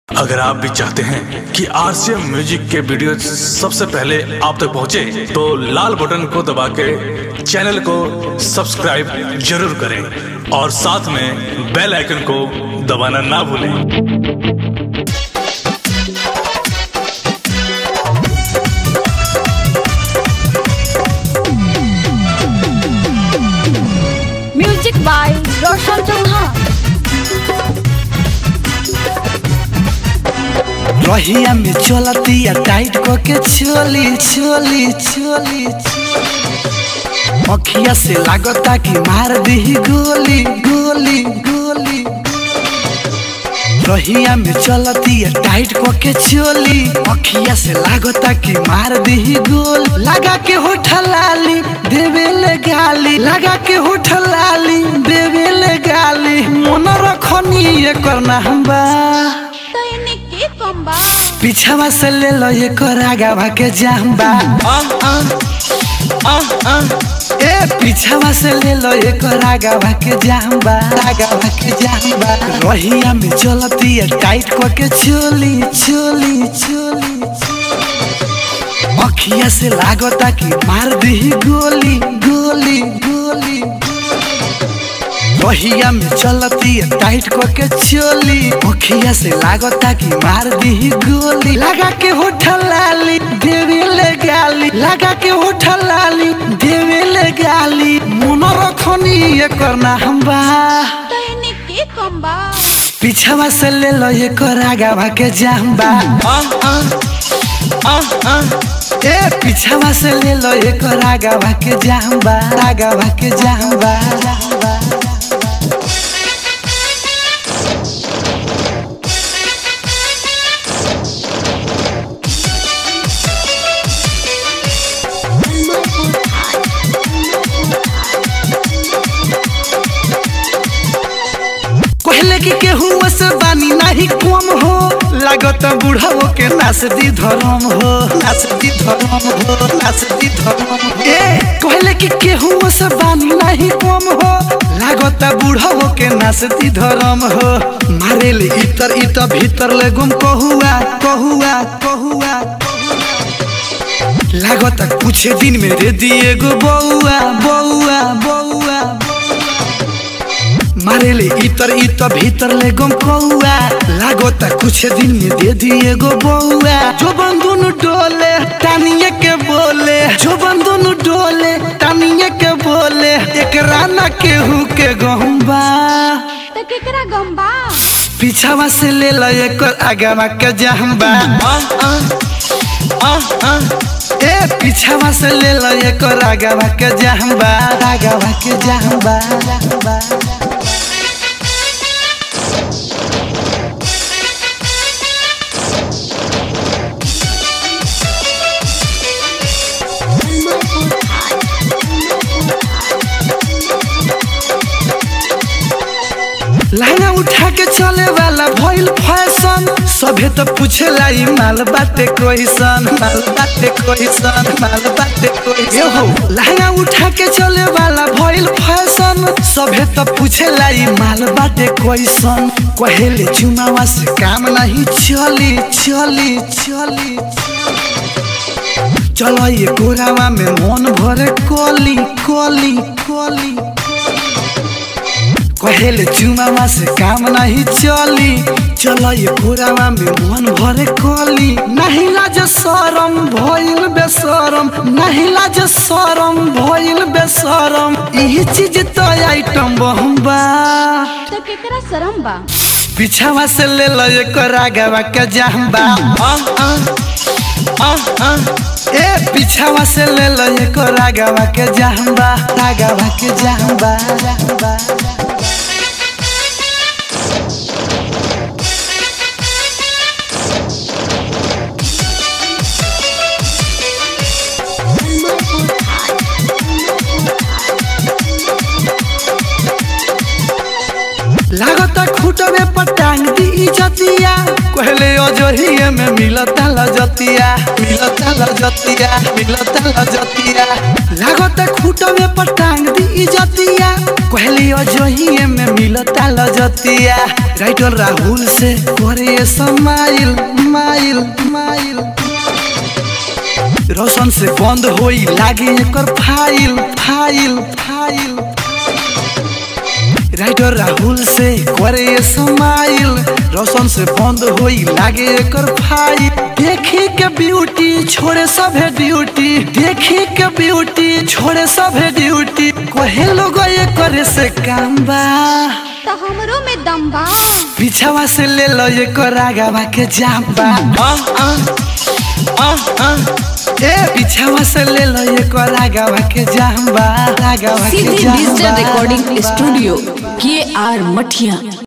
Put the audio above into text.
अगर आप भी चाहते हैं कि आरसीएम म्यूजिक के वीडियो सबसे पहले आप तक पहुंचे, तो लाल बटन को दबा के चैनल को सब्सक्राइब जरूर करें और साथ में बेल आइकन को दबाना ना भूलें म्यूजिक बाय रोशन चौहान रहिया में चलतिया टाइट को के छोली छोली छोली अखिया से लागता कि मार दी गोली गोली गोली रहिया में चलतिया टाइट को के छोली अखिया से लागता कि मार दी गोल लगा के होठ लाली देवे ले गाली लगा के होठ लाली देवे ले गाली मन रखनी ये करना हम बा तैने के कम्बा पीछावा से ले लो ये कोरागावा के जाम्बा ए पीछावा से ले लो ये कोरागावा के जाम्बा रागावा के जाम्बा रहिया में चलती है टाइट को के चोली चोली चोली अखिया से लागता कि मार दी गोली गोली गोली रहिया में चलती है टाइट को के चोली अखिया से लागता कि मार दी गोली लगा के होठ लाली देवे ले गाली लगा के होठ लाली देवे ले गाली मन रखनी ये करना हम बा तैने के कम्बा पीछावा से ले लो ये कोरागावा के जाम्बा ए पीछावा से ले लो ये कोरागावा के जाम्बा रागावा के जाम्बा जाम्बा कहले कि केहू से बानी नाही कम हो लागत बुढ़ाओ के नाच दी धर्म हो नाच दी धर्म हो नाच दी धर्म हो ए कहले कि केहू से बानी नाही कम हो लागत बुढ़ाओ के नाच दी धर्म हो मारे ले इतर इतर भीतर ले गुम कहुआ कहुआ कहुआ लागत कुछ दिन में रे दिए गो बउआ बउआ बउआ मारे ले इतर इतर भीतर ले गम कौआ लागोता कुछ दिन में दे दिए गो बउआ जो बंदुन डोले टानिए के बोले जो बंदुन डोले टानिए के बोले एक राना केहू के गहम्बा त केकरा गम्बा पीछावा से ले लो एक आगावा के जहम्बा ए पीछावा से ले लो एक आगावा के जहम्बा आगावा के जहम्बा जहम्बा लहंगा उठा के चले वाला भइल फैशन सभे तो पूछेला ई माल बाटे कोइसन माल बाटे कोइसन माल बाटे कोइसन हो लहंगा उठा के चले वाला भइल फैशन सभे तो पूछेला ई माल बाटे कोइसन कहेले चुमावा से काम नहीं चली चली चली चलो ये गोरावा में मन भरे कोली कोली कोली कहेले चुमावा से काम नहीं चली चलो ये पुरावा में मन भरे कली नहीं लाज शरम भइल बेशरम नहीं लाज शरम भइल बेशरम यही चीज तो आइटम बहम्बा त केकरा शरम बा पीछावा से ले लो एक रागावा के जाम्बा ए पीछावा से ले लो एक रागावा के जाम्बा रागावा के जाम्बा जाम्बा लागता खूटवे पटांग दी इजतिया कहले अजोहिए में मिलता लजतिया मिलता लजतिया मिलता लजतिया लागता खूटवे पटांग दी इजतिया कहले खाली अजहिए में मिलता लजतिया राइटर राहुल से करे समाइल माइल माइल रोशन से बंद होई लागे एकर file file file writer Rahul से करे समाइल रोशन से बंद होई लागे एकर फाइल देखी के ब्यूटी छोड़े सभे ड्यूटी देखी के ब्यूटी छोड़े सभे ड्यूटी कोहे लोग ये करे से काम बा तो हमरो में दम बा पीछावा से ले लो ये करागावा के जाम्बा आ, आ, आ, आ। ए पीछावा से ले लो ये करागावा के जाम्बा रागावा के सीधी जाम्बा डिजिटल रिकॉर्डिंग स्टूडियो के आर मठिया